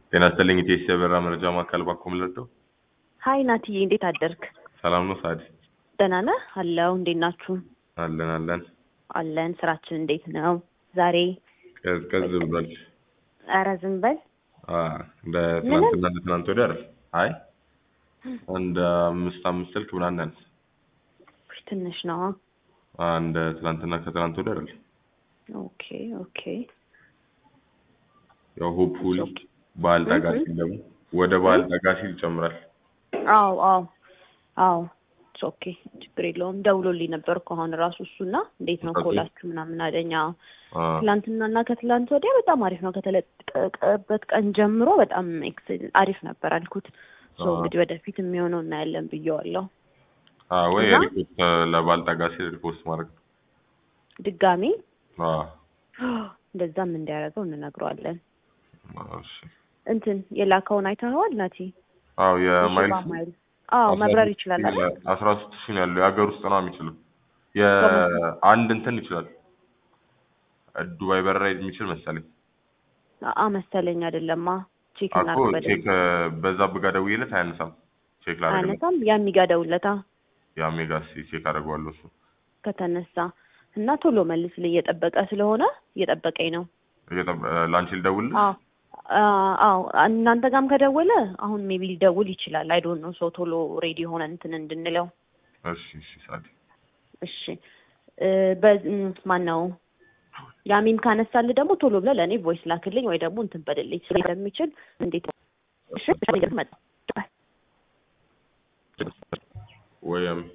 ጤና ይስጥልኝ ኢቴስ የበራ መረጃ ማዕከል ባኮ ምለደው ሀይ ናትዬ፣ እንዴት አደርክ? ሰላም ነው ሳዲ? ደህና ነህ? አለው። እንዴት ናችሁ? አለን አለን። አለን። ስራችን እንዴት ነው ዛሬ? ቀዝቀዝ ብሏል። ኧረ ዝም በል። አ እንደ ትናንትና እንደ ትናንት ወዲያ አይደል? አይ እንደ አምስት አምስት ስልክ ምናምን ያንስ ትንሽ ነው። አ እንደ ትናንትና ከትናንት ወዲያ አይደል? ኦኬ ኦኬ። ያው ሆፕፉሊ በዓል ጠጋ ሲል ደግሞ ወደ በዓል ጠጋ ሲል ይጨምራል። አዎ አዎ አዎ። ኦኬ ችግር የለውም። ደውሎልኝ ነበር እኮ አሁን ራሱ እሱና እንዴት ነው ኮላችሁ ምናምን አለኝ። አዎ ትላንትና እና ከትላንት ወዲያ በጣም አሪፍ ነው። ከተለቀቀበት ቀን ጀምሮ በጣም ኤክስ- አሪፍ ነበር አልኩት። ሶ እንግዲህ ወደፊት የሚሆነው እናያለን ብየዋለሁ። አ ወይ እና? ሪፖርት ለበዓል ጠጋ ሲል ሪፖርት ማድረግ ነው። ድጋሚ አ እንደዛም እንዲያደርገው እንነግረዋለን። እሺ። እንትን የላከውን አይተኸዋል ናቲ? አዎ የሽባ የማይልስ ማይል አዎ መብረር ይችላል አይደል? አስራ ሶስት ሺህ ነው ያለው የሀገር ውስጥ ነው የሚችለው። የአንድ እንትን ይችላል ዱባይ በረራ የሚችል መሰለኝ። አ መሰለኝ አይደለማ። ቼክ አኮ እናድርግ በደንብ። ቼክ በዛ ብጋ ደውዬለት አያነሳም። ቼክ ላደርግለት አያነሳም። የሚጋደውለታ የአሜጋ ቼክ አደርገዋለሁ እሱ ከተነሳ እና ቶሎ መልስልኝ እየጠበቀ ስለሆነ እየጠበቀኝ ነው። እየጠበ- ላንቺ ልደውልልሽ? አዎ አ- አዎ እናንተ ጋርም ከደወለ አሁን ሜቢ ሊደውል ይችላል። አይ ዶንት ኖ ሰው ቶሎ ሬዲ ሆነ እንትን እንድንለው። እሺ እሺ ሳዲ እሺ እ ማን ነው ያሚም ካነሳልህ ደግሞ ቶሎ ብለህ ለእኔ ቮይስ ላክልኝ ወይ ደግሞ እንትን በልልኝ ስለሚችል እንዴት እሺ መጣ ወይም